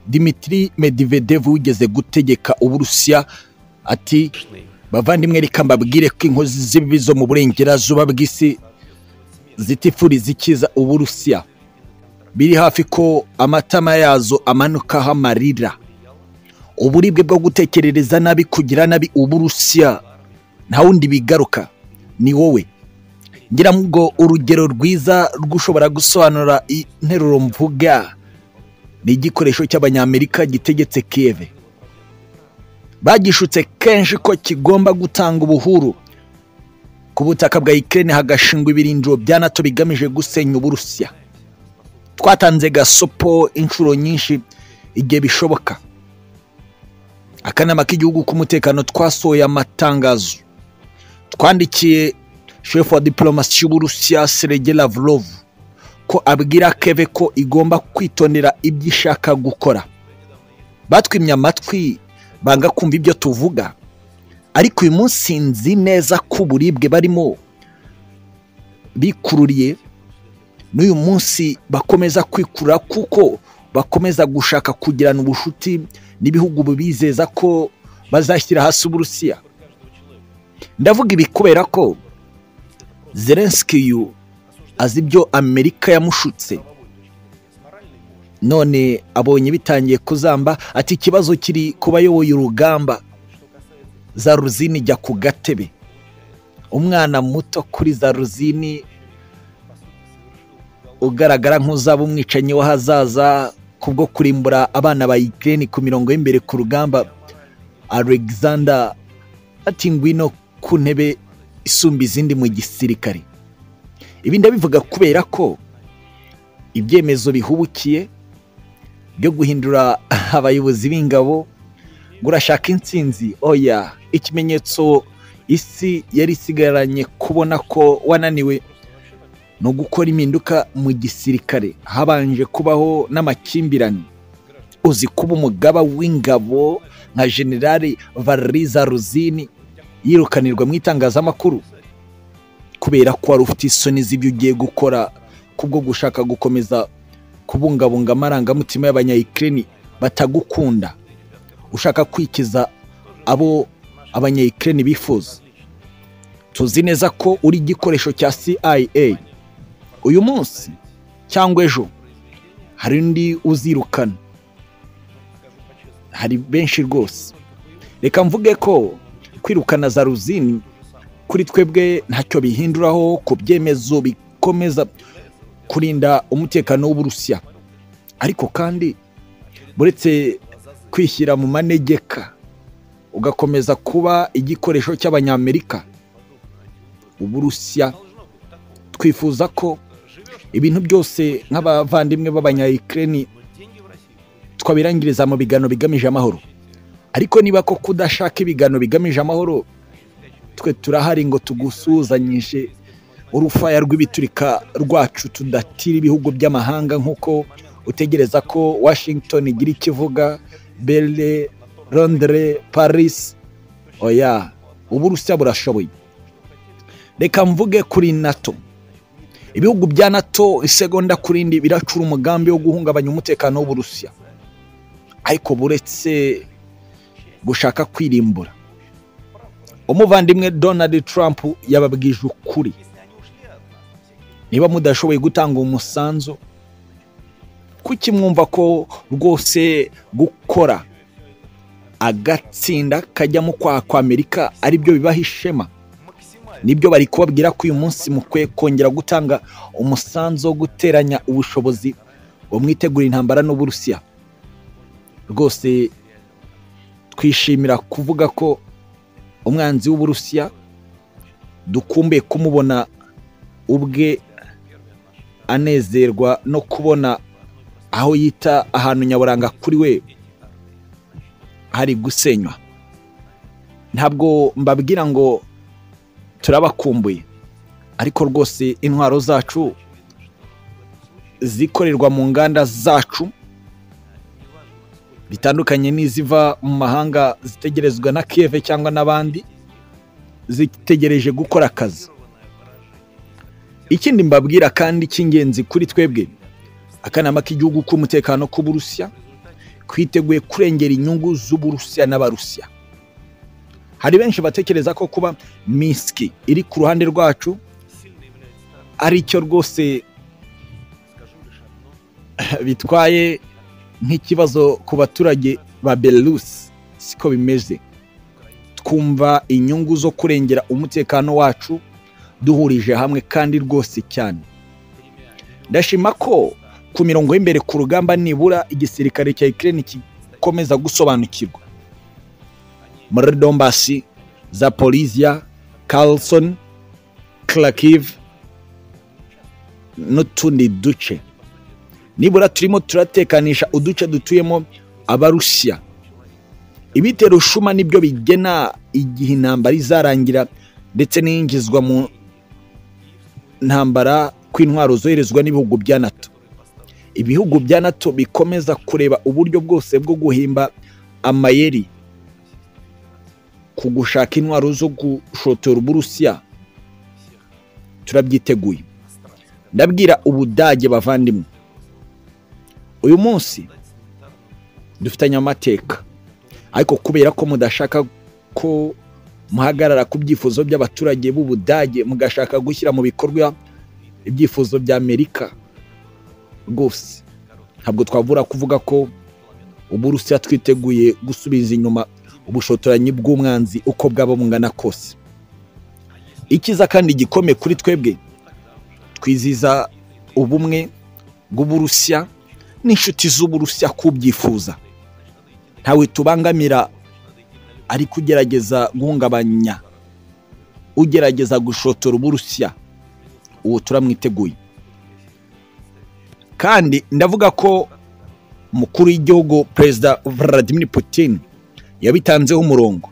dimitiri medivedevu wigeze gutegeka uburusiya ati bavandimwe reka mbabwire ko inkozi z'ibibi zo mu burengerazuba bw'isi zitifuri zikiza uburusiya biri hafi ko amatama yazo amanukaho amarira uburibwe bwo gutekerereza nabi kugira nabi uburusiya nta wundi bigaruka ni wowe ngira ngo urugero rwiza rw'ushobora gusobanura interuro mvuga ni igikoresho cy'abanyamerika gitegetse kiyeve bagishutse kenshi ko kigomba gutanga ubuhuru ku butaka bwa ikirere hagashingwa ibirindiro bya nato bigamije gusenya uburusiya twatanze gasopo inshuro nyinshi igihe bishoboka akanama k'igihugu k'umutekano twasohoye amatangazo twandikiye shefu wa diporomasi y'uburusiya serege lavrovu ko abwira keve ko igomba kwitondera ibyo ishaka gukora batwimye amatwi banga kumva ibyo tuvuga ariko uyu munsi nzi neza ko uburibwe barimo bikururiye n'uyu munsi bakomeza kwikurura kuko bakomeza gushaka kugirana ubushuti n'ibihugu bibizeza ko bazashyira hasi uburusiya ndavuga ibi kubera ko zelenski yu azi ibyo amerika yamushutse none abonye bitangiye kuzamba ati ikibazo kiri ku bayoboye urugamba za ruzini jya ku gatebe umwana muto kuri za ruzini ugaragara nk'uzaba umwicanyi w'ahazaza kubwo kurimbura abana ba ikirere ku mirongo y'imbere ku rugamba alexander ati ngwino ku ntebe isumba izindi mu gisirikare ibi ndabivuga kubera ko ibyemezo bihubukiye byo guhindura abayobozi b'ingabo ngo urashaka insinzi oya ikimenyetso isi yari isigaranye kubona ko wananiwe ni ugukora impinduka mu gisirikare habanje kubaho n'amakimbirane uzi kuba umugaba w'ingabo nka generale valeriza ruzini yirukanirwa mu itangazamakuru kubera ko wari ufite isoni z'ibyo ugiye gukora kubwo gushaka gukomeza kubungabunga amarangamutima y'abanyayikireni batagukunda ushaka kwikiza abo abanyayikireni bifuza tuzi neza ko uri igikoresho cya CIA uyu munsi cyangwa ejo hari undi uzirukana hari benshi rwose reka mvuge ko kwirukana za ruzini kuri twebwe ntacyo bihinduraho ku byemezo bikomeza kurinda umutekano w'uburusiya ariko kandi buretse kwishyira mu manegeka ugakomeza kuba igikoresho cy'abanyamerika uburusiya twifuza ko ibintu byose nk'abavandimwe b'abanyayikireni twabirangiriza mu bigano bigamije amahoro ariko niba ko kudashaka ibiganiro bigamije amahoro twe turahari ngo tugusuhuzanyije urufaya rw'ibiturika rwacu tudatira ibihugu by'amahanga nk'uko utegereza ko washington igira ikivuga berle londres paris oya uburusiya burashoboye reka mvuge kuri nato ibihugu bya nato isegonda kuri indi biracura umugambi wo guhungabanya umutekano w'uburusiya ariko buretse gushaka kwirimbura umuvandimwe donald trump yababwije ukuri niba mudashoboye gutanga umusanzu kuki mwumva ko rwose gukora agatsinda kajyamo kwa amerika aribyo bibaha ishema nibyo bari kubabwira ko uyu munsi mukwiye kongera gutanga umusanzu wo guteranya ubushobozi wo mwitegura intambara n'uburusiya rwose twishimira kuvuga ko umwanzi w'uburusiya dukumbuye kumubona ubwe anezerwa no kubona aho yita ahantu nyaburanga kuri we hari gusenywa ntabwo mbabwira ngo turabakumbuye ariko rwose intwaro zacu zikorerwa mu nganda zacu bitandukanye n'iziva mu mahanga zitegerezwa na keve cyangwa n'abandi zitegereje gukora akazi ikindi mbabwira kandi cy'ingenzi kuri twebwe akanama k'igihugu k'umutekano k'uburusiya twiteguye kurengera inyungu z'uburusiya n'abarusiya hari benshi batekereza ko kuba misiki iri ku ruhande rwacu ari cyo rwose bitwaye nk'ikibazo ku baturage ba belarus siko bimeze twumva inyungu zo kurengera umutekano wacu duhurije hamwe kandi rwose cyane ndashima ko ku mirongo y'imbere ku rugamba nibura igisirikare cya ikirere gikomeza gusobanukirwa muri dombasi zapoliziya karlson karakiv n'utundi duce nibura turimo turatekanisha uduce dutuyemo abarusiya ibitero shuma nibyo bigena igihe intambara izarangira ndetse n'iyingizwa mu ntambara kw'intwaro zoherezwa n'ibihugu bya nato ibihugu bya nato bikomeza kureba uburyo bwose bwo guhimba amayeri ku gushaka intwaro zo gushotora uburusiya turabyiteguye ndabwira ubudage bavandimwe uyu munsi dufitanye amateka ariko kubera ko mudashaka ko muhagarara ku byifuzo by'abaturage b'ubudage mugashaka gushyira mu bikorwa ibyifuzo bya amerika rwose ntabwo twabura kuvuga ko uburusiya twiteguye gusubiza inyuma ubushotoranyi bw'umwanzi uko bwaba bungana kose ikiza kandi gikomeye kuri twebwe twiziza ubumwe bw'uburusiya n'inshuti z'uburusiya kubyifuza ntawe tubangamira ari kugerageza guhungabanya ugerageza gushotora uburusiya uwo turamwiteguye kandi ndavuga ko umukuru w'igihugu perezida Vladimir Putin yabitanzeho umurongo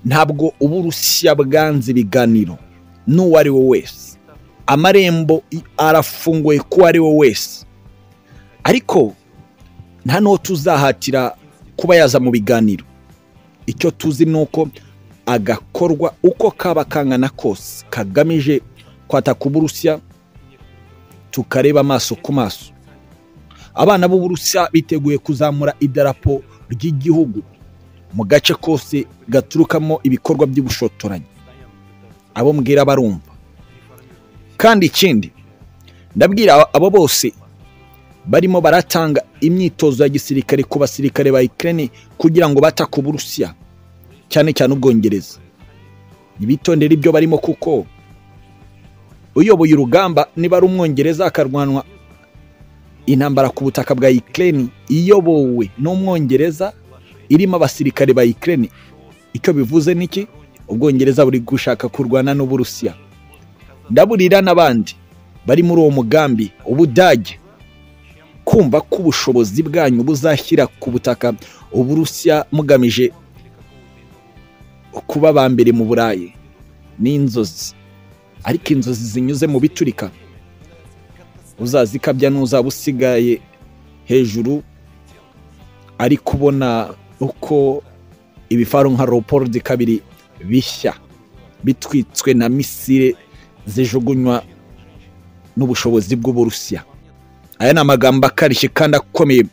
ntabwo uburusiya bwanze ibiganiro n'uwo ari we wese amarembo arafunguye k'uwo ari we wese ariko nta n'uwo tuzahatira kuba yaza mu biganiro icyo tuzi ni uko agakorwa uko kaba kangana kose kagamije kwataka uburusiya tukareba amaso ku maso abana b'uburusiya biteguye kuzamura idarapo ry'igihugu mu gace kose gaturukamo ibikorwa by'ubushotoranyi abo mbwira barumva kandi ikindi ndabwira abo bose barimo baratanga imyitozo ya gisirikare ku basirikare ba ikirere kugira ngo batake uburusiya cyane cyane ubwongereza ntibitondere ibyo barimo kuko uyoboye urugamba niba ari umwongereza akarwanwa intambara ku butaka bwa ikirere iyobowe n'umwongereza irimo abasirikare ba ikirere icyo bivuze niki ubwongereza buri gushaka kurwana n'uburusiya ndaburira n'abandi bari muri uwo mugambi ubudage kumva ko ubushobozi bwanyu buzashyira ku butaka uburusiya mugamije kuba ba mbere mu burayi n'inzozi ariko inzozi zinyuze mu biturika uzazikabya n'uzaba usigaye hejuru ari kubona uko ibifaru nka roporodi kabiri bishya bitwitswe na misire zijugunywa n'ubushobozi bw'uburusiya aya ni amagambo akarishye kandi akomeye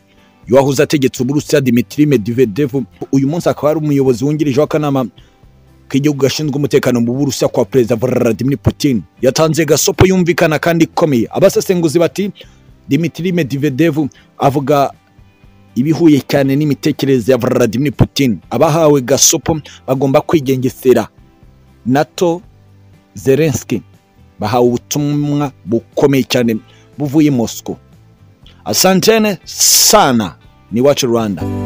y'uwahoze ategetse uburusiya dimitiri medivedevu uyu munsi akaba ari umuyobozi wungirije w'akanama k'igihugu gashinzwe umutekano mu burusiya kwa perezida Vladimir Putin yatanze gasopo yumvikana kandi ikomeye abasesenguzi bati Dmitry Medvedev avuga ibihuye cyane n'imitekerereze ya Vladimir Putin abahawe gasopo bagomba kwigengesera nato Zelensky bahawe ubutumwa bukomeye cyane buvuye Moscow asantene sana ni wacu Rwanda